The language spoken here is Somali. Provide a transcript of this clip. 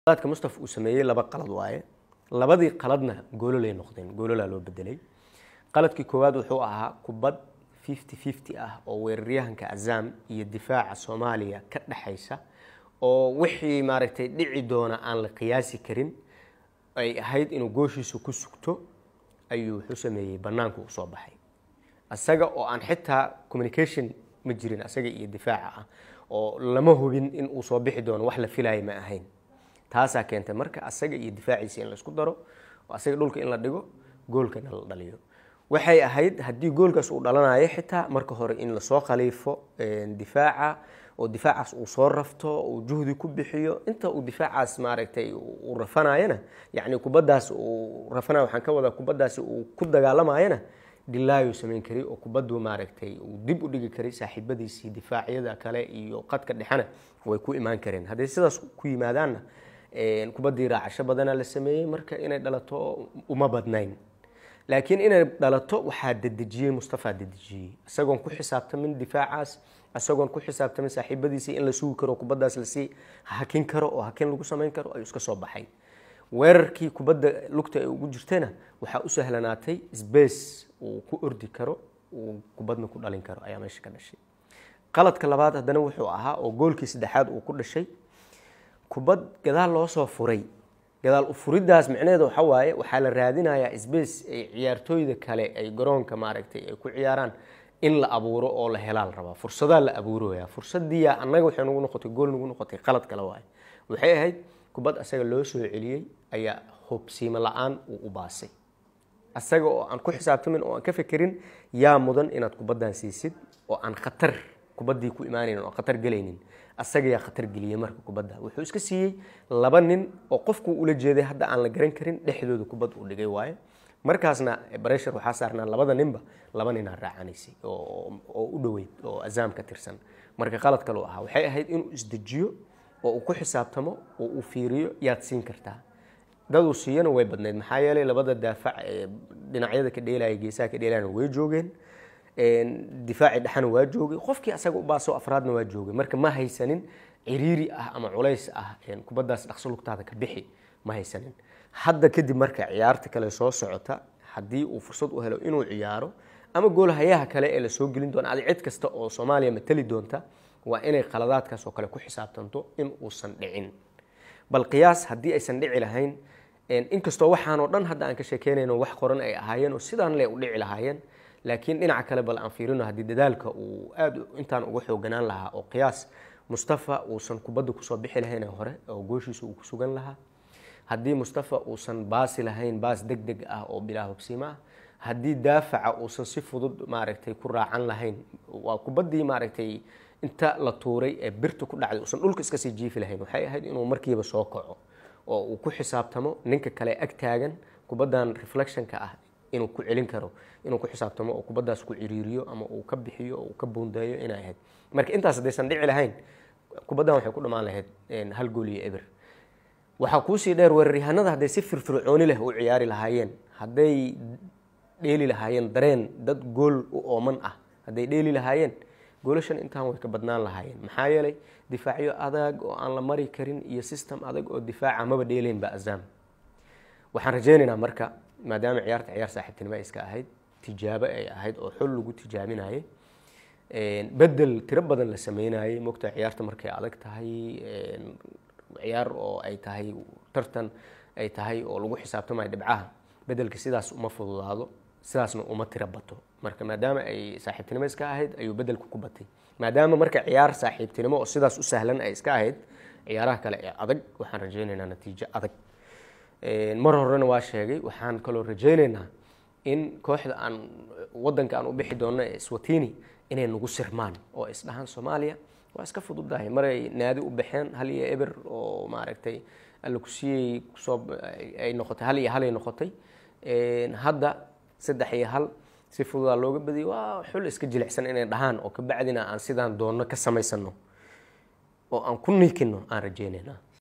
qaladka mustafa uu sameeyey laba qalad waaye labadii qaladna goololay noqdeen goololaa loo bedelay qaladkii koowaad wuxuu ahaa kubad fifty fifty ah oo weeraryahanka azam iyo difaaca soomaaliya ka dhexaysa oo wixii maaragtay dhici doona aan la qiyaasi karin ay ahayd inuu gooshiisa ku sugto ayuu wuxuu sameeyey banaanku u soo baxay asaga oo aan xitaa communication ma jirin asaga iyo difaaca ah oo lama hubin in uu soo bixi doono wax la filaaya ma ahayn taasaa keentay marka asaga iyo difaaciisa in laisku daro oo asaga dhulka in la dhigo goolkana la dhaliyo waxay ahayd haddii goolkaas uu dhalanayo xitaa marka hore in lasoo khaliifo difaaca oo difaacaas uu soo rafto uu juhdi ku bixiyo inta uu difaacaas maaragtay uu rafanayana yacni kubaddaas uu rafanayo waxaan ka wadaa kubaddaasi uu ku dagaalamayana dilaayu samayn karay oo kubaddu maaragtay uu dib u dhigi karay saaxiibadiisii difaacyada kale iyo qadka dhexena way ku imaan kareen hadday sidaas ku yimaadaanna kubaddii raacasho badana la sameeyey marka inay dhalato uma badnayn laakiin inay dhalato waxaa dedejiyey mustafa dedejiyey isagoon ku xisaabtamin difaacaas isagoon ku xisaabtamin saaxiibadiisii in la sugi karo kubaddaas lasii hakin karo oo hakin lagu samayn karo ayuu iska soo baxay weerarkii kubadda lugta ay ugu jirtana waxaa u sahlanaatay sbace uu ku ordi karo uu kubadna ku dhalin karo ayaa meesha ka dhashay qaladka labaad haddana wuxuu ahaa oo goolkii saddexaad uu ku dhashay kubad gadaal loo soo furay gadaal u furidaas micnaheeda waxa waaye waxaa la raadinayaa sbace ay ciyaartooyda kale ay garoonka maaragtay ay ku ciyaaraan in la abuuro oo la helaa la rabaa fursadaa la abuuraya fursadiyaa annaga waxay nagu noqotay gool nagu noqotay qalad kale waaye waxay ahayd kubad asaga loo soo celiyey ayaa hubsiimo la-aan uu u baasay asaga oo aan ku xisaabtamin oo aan ka fekerin yaa mudan inaad kubaddan siisid oo aan khatar kubaddii ku imaanayn oo khatar gelaynin asaga yaa khatar geliyey marka kubadda wuxuu iska siiyey laba nin oo qofkuu ula jeeday hadda aan la garan karin dhexdooda kubad uu dhigay waaye markaasna breshar waxaa saarnaa labada ninba laba ninaa raacanaysay oo u dhoweyd oo azaam ka tirsan marka qalad kaleu ahaa waxay ahayd inuu isdejiyo oo uu ku xisaabtamo oo uu fiiriyo yaad siin kartaa dad uu siiyana way badnayd maxaa yeelay labada daafac ee dhinacyada ka dheelaya geesaha ka dheelayana way joogeen difaaci dhexana waa joogay qofkii asaga u baaso afraadna waa joogay marka ma haysanin ciriiri ah ama culays ah kubaddaas dhaqso lugtaada ka bixi ma haysanin hadda kadib marka ciyaarta kale soo socota haddii uu fursad u helo inuu ciyaaro ama goolhayaha kale ee lasoo gelin doona adi cid kasta oo soomaaliya matali doonta waa inay qaladaadkaas oo kale ku xisaabtanto in uusan dhicin bal qiyaas haddii aysan dhici lahayn inkastoo waxaanoo dhan hadda aan ka sheekeynayno wax qoran ay ahaayeen oo sidaan le u dhici lahaayeen laakiin dhinaca kale bal aan fiirino haddii dadaalka uu aada intaan uga xooganaan lahaa oo qiyaas mustafa uusan kubadda kusoo bixi lahayn hore oo gooshiisa uu ku sugan lahaa haddii mustafa uusan baasi lahayn baas deg deg ah oo bilaa hubsiimo ah haddii daafaca uusan si fudud maaragtay ku raacan lahayn waa kubaddii maaragtay inta la tuuray ee birta ku dhacday uusan dhulka iska sii jiifi lahayn waxay ahayd inuu markiiba soo kaco oo uu ku xisaabtamo ninka kale ag taagan kubaddan reflectionka ah inuu ku celin karo inuu ku xisaabtamo oo kubaddaas ku ciriiriyo ama uu ka bixiyo oo uu ka buundeeyo inay ahayd marka intaas haddaysan dhici lahayn kubaddan waxay ku dhammaan lahayd hal gool iyo eber waxaa kuusii dheer weeraryahanada hadday si firfircooni leh u ciyaari lahaayeen hadday dheeli lahaayeen dareen dad gool u ooman ah hadday dheeli lahaayeen goolashan intaan way ka badnaan lahaayeen maxaa yeelay difaacyo adag oo aan la mari karin iyo system adag oo difaaca maba dheeleynba azam waxaan rajaynaynaa marka maadaama ciyaarta ciyaar saaxiibtinimo iska ahayd tijaabo ay ahayd oo xul lagu tijaabinayay bedel tiro badan la sameynayay mogta ciyaarta markay adag tahay ciyaar oo ay tahay tartan ay tahay oo lagu xisaabtamayo dhibcaha bedelka sidaas uma fududaado sidaasna uma tiro bato marka maadaama ay saaxiibtinimo iska ahayd ayuu bedelku ku batay maadaama marka ciyaar saaxiibtinimo oo sidaas u sahlan ay iska ahayd ciyaaraha kale ee adag waxaan rajaynaynaa natiijo adag mar horena waa sheegay waxaan kaloo rajaynaynaa in kooxda aan wadanka aan u bixi doonno ee swatini inay nagu sirmaan oo isdhahaan soomaaliya waa iska fududahay maray naadi u baxeen hal iyo eber oo maaragtay alla kusiiyey kusoo ay noqotay hal iyo halay noqotay hadda saddex iyo hal si fududaa looga badiyay waa xul iska jilicsan inay dhahaan oo kabacdina aan sidaan doonno ka samaysano oo aan ku niikino aan rajaynaynaa